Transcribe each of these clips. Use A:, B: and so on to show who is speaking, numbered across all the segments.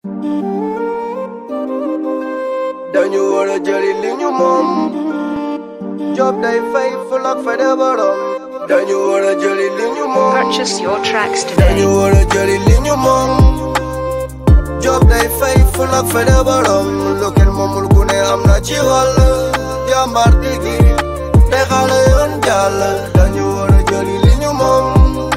A: dañu war a jëli li ñu moom job day fay ful ak fayda borom dañu war a jëli li ñu moom
B: Purchase your tracks
A: dañu
B: today.
A: war a jëli li ñu moom job day fay ful ak fayda borom lu kenn moomul ku ne am na ci wàll jàmbaar tigi te xale yoon jàll dañu war a jëli li ñu moom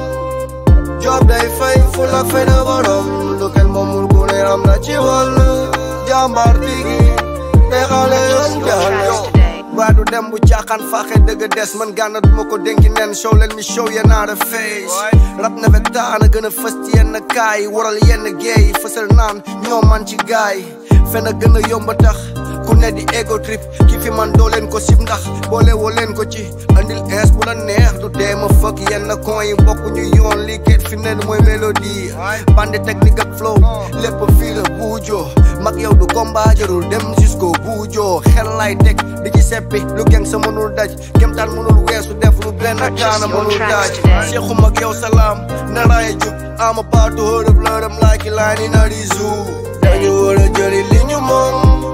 A: job day fay ful ak fayda borom lu kenn moomul ku ne am na ci wàll jàmbaar tigi te xale yoon jàll
B: today.
A: waa du dem bu caaxaan faaxe dëgg des man gànna duma ko dénki nen show leen mi show ya naa the face rap na fe taana gën a fës ci yenn kaay waral yenn geey fësal naan ñoo man ci gaay fen a gën a yomba tax ku ne di ego trip ki fi man doo leen ko sib ndax boole woo leen ko ci andil es bu la neex du dee ma fëkk yenn kon yi bokk ñu yoon lii ket fi ne mooy mélodie bande technique ak flow lépp fii la buujoo mag yow du combat jarul dem jusqu'au buujoo xel lay teg di ci seppi lu geng sa mënul daj kemtaan mënul weesu def lu benn kaana mënul daj seexum ak yow salaam naraaya jub I'm about to hold up let 'em like a line in a zoo dañu war a jëli li ñu moom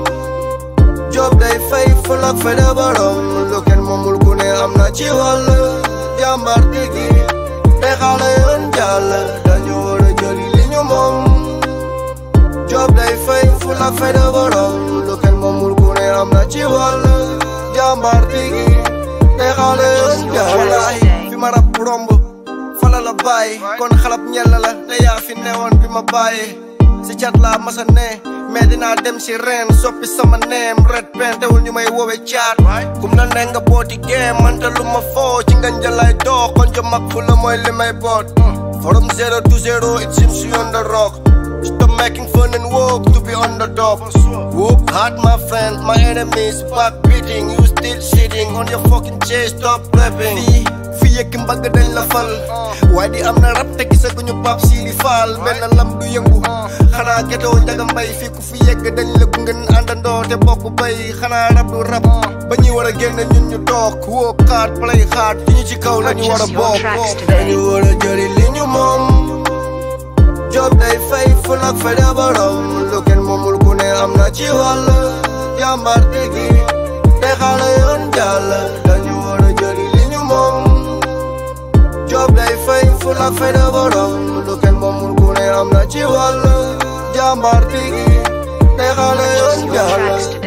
A: job day fay ful ak fayda borom lu kenn moomul ku ne am na ci wàll jàmbaar tigi te xale yoon jàll dañu war a jëli li ñu moom job day fay ful ak fayda borom lu kenn moomul ku ne am na ci wàll jàmbaar tigi te xale yoon jàll fi ma rab romb fala la bàyyi kon xalab ñel la te yaa fi newoon bi ma bàyyi si cat laa masa ne mais dinaa dem si reen soppi sama neem red pen teewul ñu may woowe caat kum na ne nga booti game manta lu ma foo ci nga njalay doo kon jo mag fu la mooy li may boot from zero to zero it seems you on the rock Stop making fun and walk to be on the top Whoop hard my friend, my enemies back beating You still sitting on your fucking chair, stop rapping Fii, fii yëkk mbagg dañ la fal waaye di am na rap te gisaguñu pap si di faal benn lam du yëngu xanaa getoo njaga mbay fii ku fi yegg dañ la gunge àndandoo te bokk bay xanaa rap du rap ba ñuy war a génn ñun ñu toog wóop hard play hard fi ñu ci kaw la ñu war a
B: Purchase your
A: bokk
B: tracks today.
A: dañu war a jëri li ñu moom job day fay ful ak fayda borom lu kenn moomul ku ne am na ci wàll jàmbaar tigi te xale yoon jàll dañu war a jëli li ñu moom job day fay ful ak fayda borom lu kenn moomul ku ne am na ci wàll jàmbaar tigi te xale yoon
B: Purchase your tracks
A: jàll
B: today.